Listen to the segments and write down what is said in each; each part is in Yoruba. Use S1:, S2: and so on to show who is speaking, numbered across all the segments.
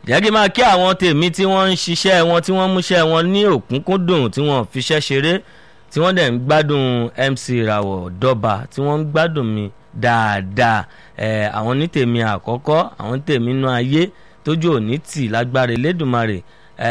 S1: jẹ́ kí n máa kí àwọn tèmi tí wọ́n ń ṣiṣẹ́ wọn tí wọ́n múṣẹ́ wọn ní òkúnkúndùn tí wọ́n fiṣẹ́ ṣeré tí wọ́n dẹ̀ ń gbádùn MC Ìràwọ̀ Dọ́ba tí wọ́n ń gbádùn mi dáadáa ẹ̀ àwọn ní tèmi àkọ́kọ́ àwọn ní tèmi inú ayé tójú òní tì lágbára Elédùmarè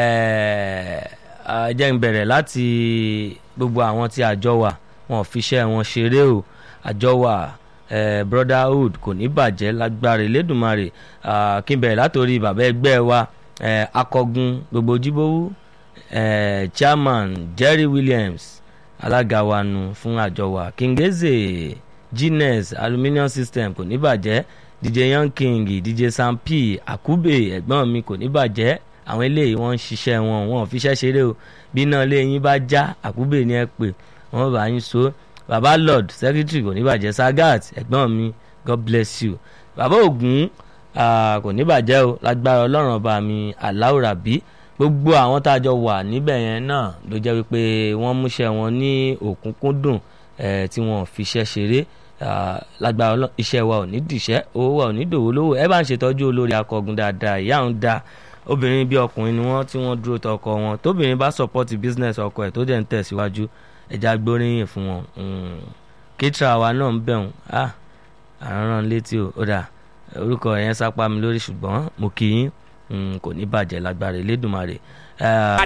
S1: ẹ̀ jẹ́ n bẹ̀rẹ̀ láti gbogbo àwọn tí àjọ wà wọn ò fiṣẹ́ wọn ṣeré o àjọ wà eh, brotherhood kò ní bàjẹ́ lágbára Elédùmarè uh, kí n bẹ̀rẹ̀ látòrí bàbá ẹgbẹ́ wa eh, akọgun gbogbo jíbówú eh, chairman Jerry Williams alága wa nu fún àjọ wa Kingeze Guinness aluminium system kò ní bàjẹ́ DJ Young King DJ Sam P Akube ẹ̀gbọ́n mi kò ní bàjẹ́ àwọn eléyìí wọ́n ń ṣiṣẹ́ wọn wọn ò fiṣẹ́ ṣeré o bí iná ilé yín bá já Akube ni ẹ pè wọ́n bá yín so baba lord secretary kò ní bàjẹ́ sagat ẹ̀gbọ́n mi god bless you baba ogun kò ní bàjẹ́ o lágbára ọlọ́run ọba mi aláwòrán bí gbogbo àwọn tá a jọ wà níbẹ̀ yẹn náà ló jẹ́ wípé wọ́n múṣẹ́ wọn ní òkúnkúndùn tí wọ́n fiṣẹ́ ṣeré lágbára iṣẹ́ wa ò ní dìṣẹ́ owó wa ò ní dòwó lówó ẹ bá ń ṣètọ́jú olórí akọgun dáadáa ìyá òun dáa obìnrin bí ọkùnrin ni wọ́n tí wọ́n dúró tọkọ wọn tóbìnrin bá support business ọkọ ẹ̀ tó dẹ̀ ń tẹ̀síwájú ẹja gbóríyìn fún wọn kítra wa náà ń bẹ̀rùn àrùn létí o ó dà orúkọ yẹn sápá mi lórí ṣùgbọ́n mo kì í kò ní bàjẹ́ lágbára Elédùmarè.